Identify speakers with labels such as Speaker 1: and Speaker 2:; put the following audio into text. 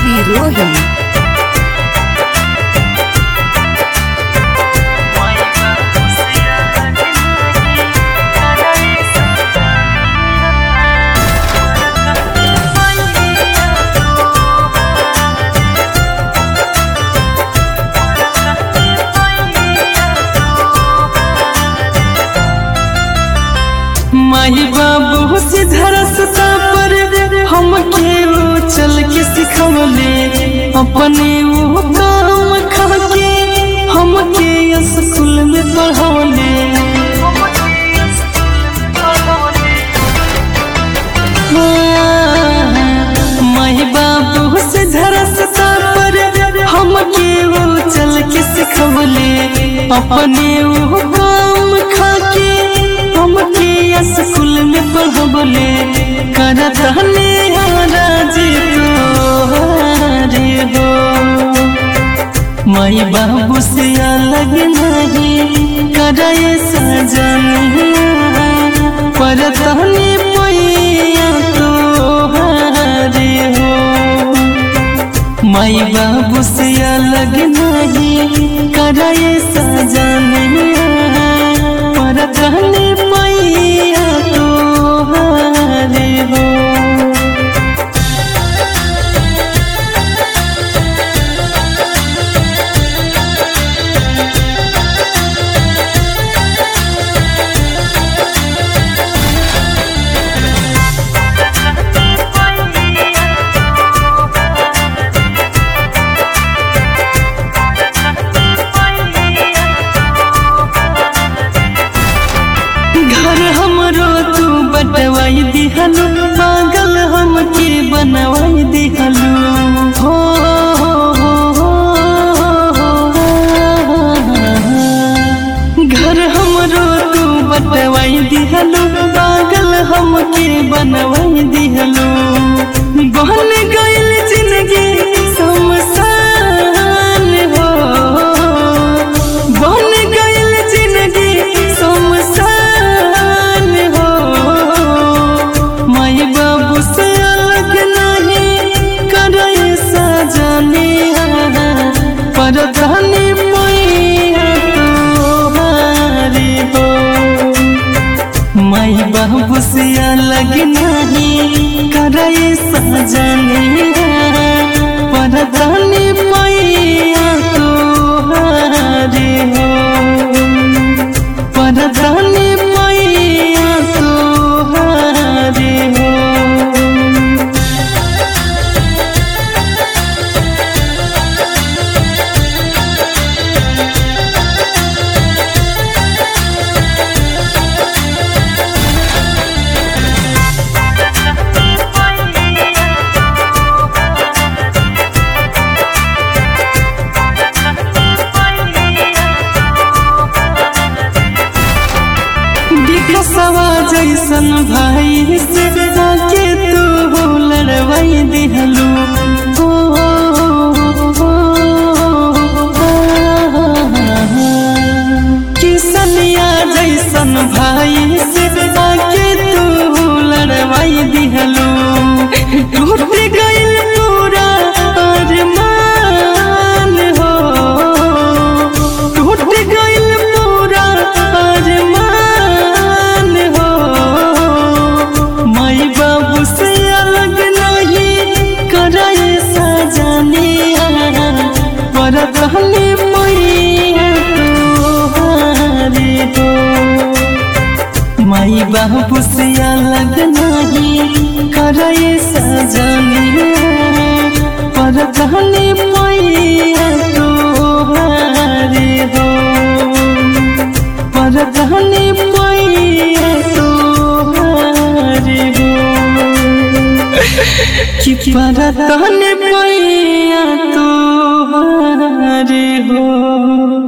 Speaker 1: Ravi Rohim.
Speaker 2: माही बाबू से धरसता पर हम के वो चल के सिखवले अपने वो काम खा के हम के स्कूल में पढ़वले माही बाबू से धरसता पर हम के वो चल के सिखवले अपने वो काम खा के हम के स्कूल में पढ़वले करत हने राजी तोहारे हो माई बाबू से अलग नहीं करे सजन परत हने पैया तोहारे हो माई बाबू से अलग नहीं करे सजन परत हने पैया तोहारे हो घर हमरो तू बटवाई दिहलू पागल हमके बनवाई दिहलू हो हो, हो। घर हमरो तू बटवाई दिहलू पागल हमके बनवाई दिहलू बहन गइल जिंदगी शमशान हो बन गइल जिंदगी शमशान हो माई बाबू से अलग नहीं करे सजनी पर धनी मैया तुम्हारी हो माई बाबू से अलग नहीं करे सजनी पर धनी मैया तुम्हारी हो पर धनी मैया तुम्हारी हो विकसवा जैसन भाई से के तू लड़वाई दिहलू हो, हो, किसनिया जैसन भाई से के तू लड़वाई दिहलू टूट गइल पूरा अरमान हो टूट गइल पूरा अरमान हो माई बाबू से अलग नहीं करे सजनिया पर कहले मैया तुम्हारी हो माई बाबू से अलग नहीं करे सजनिया पर कहले मैया तुम्हारी हो पर कहले मैया तुम्हारी हो कि पर कहले मैया तुम्हारी हो